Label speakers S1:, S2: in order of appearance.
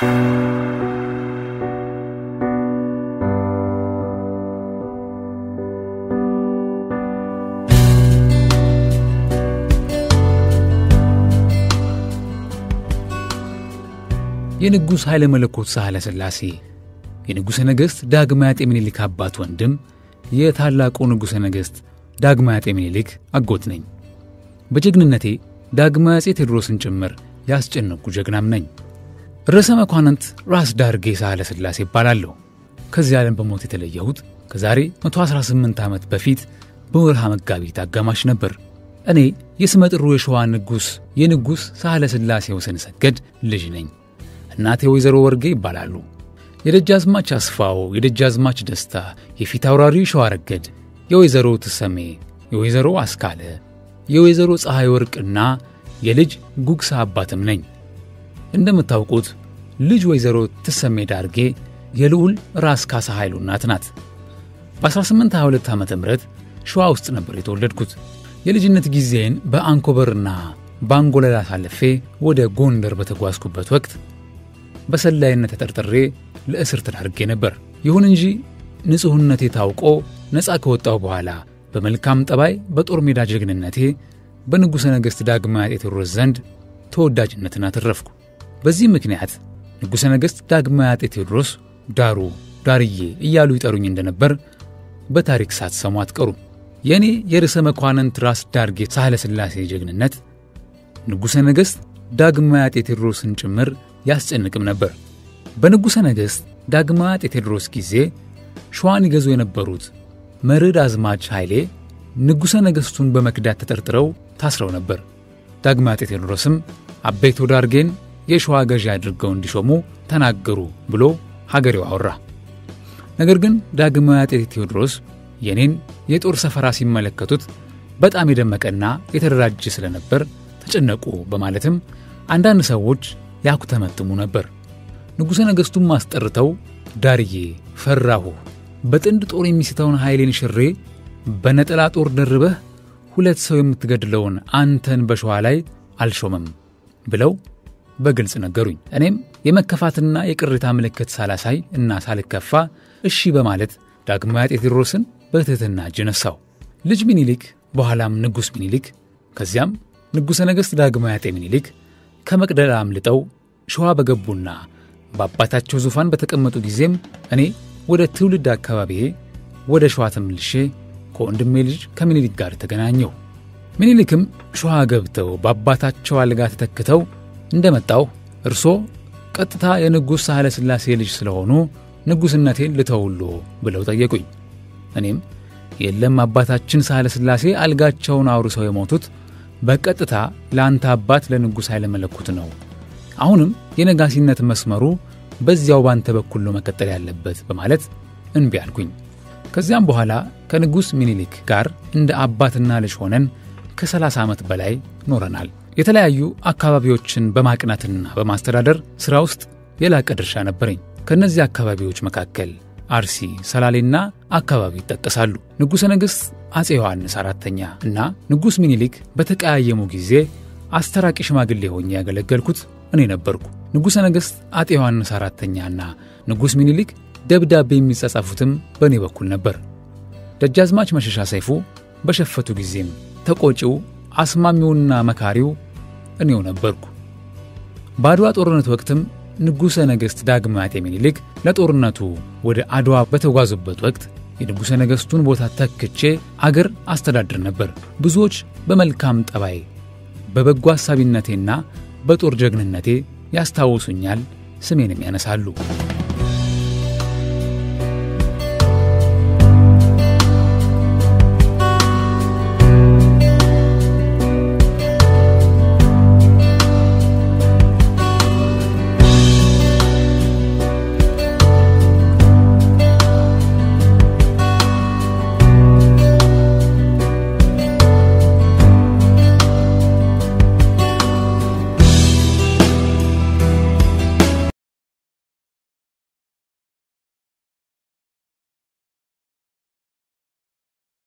S1: የንጉሥ ኃይለ መለኮት ሳህለ ሥላሴ የንጉሠ ነገሥት ዳግማዊ አጤ ምኒልክ አባት ወንድም የታላቁ ንጉሠ ነገሥት ዳግማዊ አጤ ምኒልክ አጎት ነኝ። በጀግንነቴ ዳግማዊ አጼ ቴዎድሮስን ጭምር ያስጨነቁ ጀግናም ነኝ። ርዕሰ መኳንንት ራስ ዳርጌ ሳህለ ሥላሴ ይባላለሁ። ከዚህ ዓለም በሞት የተለየሁት ከዛሬ 118 ዓመት በፊት በወርሃ መጋቢት አጋማሽ ነበር። እኔ የስመጥሩ የሸዋ ንጉሥ የንጉሥ ሳህለ ሥላሴ ወሰን ሰገድ ልጅ ነኝ። እናቴ ወይዘሮ ወርጌ ይባላሉ። የደጃዝማች አስፋው፣ የደጃዝማች ደስታ፣ የፊት አውራሪ ሸዋ ረገድ፣ የወይዘሮ ትሰሜ፣ የወይዘሮ አስካለ፣ የወይዘሮ ፀሐይ ወርቅና የልጅ ጉግሳ አባትም ነኝ። እንደምታውቁት ልጅ ወይዘሮ ትሰሜ ዳርጌ የልዑል ራስ ካሳ ኃይሉ እናት ናት። በ1822 ዓ ም ሸዋ ውስጥ ነበር የተወለድኩት። የልጅነት ጊዜን በአንኮበርና በአንጎለላ አሳልፌ ወደ ጎንደር በተጓዝኩበት ወቅት በሰላይነት ተጠርጥሬ ለእስር ተዳርጌ ነበር። ይሁን እንጂ ንጹሕነቴ ታውቆ ነፃ ከወጣሁ በኋላ በመልካም ጠባይ በጦር ሜዳ ጀግንነቴ በንጉሠ ነገሥት ዳግማዊ አጤ ቴዎድሮስ ዘንድ ተወዳጅነትን አተረፍኩ። በዚህ ምክንያት ንጉሠ ነገሥት ዳግማዊ አጤ ቴዎድሮስ ዳሩ ዳርዬ እያሉ ይጠሩኝ እንደነበር በታሪክ ሳትሰሙ አትቀሩም። የእኔ የርዕሰ መኳንንት ራስ ዳርጌ ሳህለ ሥላሴ ጀግንነት ንጉሠ ነገሥት ዳግማዊ አጤ ቴዎድሮስን ጭምር ያስጨንቅም ነበር። በንጉሠ ነገሥት ዳግማዊ አጤ ቴዎድሮስ ጊዜ ሸዋን ይገዙ የነበሩት መርዕድ አዝማች ኃይሌ ንጉሠ ነገሥቱን በመክዳት ተጠርጥረው ታስረው ነበር። ዳግማዊ አጤ ቴዎድሮስም አቤቶ ዳርጌን የሸዋ ገዢ አድርገው እንዲሾሙ ተናገሩ ብሎ ሀገሬው አወራ። ነገር ግን ዳግማዊ አጤ ቴዎድሮስ የኔን የጦር ሰፈራ ሲመለከቱት በጣም የደመቀና የተደራጀ ስለነበር ተጨነቁ በማለትም አንዳንድ ሰዎች ያኩተመትሙ ነበር። ንጉሠ ነገሥቱም አስጠርተው ዳርዬ ፈራሁ፣ በጥንድ ጦር የሚስተውን ኃይሌን ሽሬ በነጠላ ጦር ደርበህ ሁለት ሰው የምትገድለውን አንተን በሸዋ ላይ አልሾመም ብለው በግልጽ ነገሩኝ። እኔም የመከፋትና የቅሬታ ምልክት ሳላሳይ እና ሳልከፋ እሺ በማለት ዳግማዊ አጤ ቴዎድሮስን በትሕትና እጅ ነሳው። ልጅ ሚኒሊክ በኋላም ንጉሥ ሚኒሊክ ከዚያም ንጉሠ ነገሥት ዳግማዊ አጤ ሚኒሊክ ከመቅደላ አምልጠው ሸዋ በገቡና በአባታቸው ዙፋን በተቀመጡ ጊዜም እኔ ወደ ትውልድ አካባቢዬ ወደ ሸዋ ተመልሼ ከወንድሜ ልጅ ከምኒልክ ጋር ተገናኘሁ። ምኒልክም ሸዋ ገብተው በአባታቸው አልጋ ተተክተው እንደመጣሁ እርሶ ቀጥታ የንጉሥ ሳህለ ሥላሴ ልጅ ስለሆኑ ንጉሥነቴን ልተውሎ ብለው ጠየቁኝ። እኔም የለም አባታችን ሳህለ ሥላሴ አልጋቸውን አውርሰው የሞቱት በቀጥታ ለአንተ አባት ለንጉሥ ኃይለ መለኮት ነው። አሁንም የነጋሲነት መስመሩ በዚያው ባንተ በኩል ነው መቀጠል ያለበት በማለት እንቢ አልኩኝ። ከዚያም በኋላ ከንጉሥ ሚኒሊክ ጋር እንደ አባትና ልጅ ሆነን ከ30 ዓመት በላይ ኖረናል። የተለያዩ አካባቢዎችን በማቅናትና በማስተዳደር ሥራ ውስጥ የላቀ ድርሻ ነበረኝ። ከእነዚህ አካባቢዎች መካከል አርሲ፣ ሰላሌና አካባቢ ይጠቀሳሉ። ንጉሠ ነገሥት አፄ ዮሐንስ አራተኛ እና ንጉሥ ሚኒሊክ በተቀያየሙ ጊዜ አስተራቂ ሽማግሌ ሆኜ ያገለገልኩት እኔ ነበርኩ። ንጉሠ ነገሥት አፄ ዮሐንስ አራተኛና ንጉሥ ሚኒሊክ ደብዳቤ የሚጻጻፉትም በእኔ በኩል ነበር። ደጃዝማች መሸሻ ሰይፉ በሸፈቱ ጊዜም ተቆጪው አስማሚውና መካሪው እኔው ነበርኩ። በአድዋ ጦርነት ወቅትም ንጉሠ ነገሥት ዳግማዊ አጤ ሚኒሊክ ለጦርነቱ ወደ አድዋ በተጓዙበት ወቅት የንጉሠ ነገሥቱን ቦታ ተክቼ አገር አስተዳድር ነበር። ብዙዎች በመልካም ጠባይ በበጎ ሐሳቢነቴና በጦር ጀግንነቴ ያስታውሱኛል፣ ስሜንም ያነሳሉ።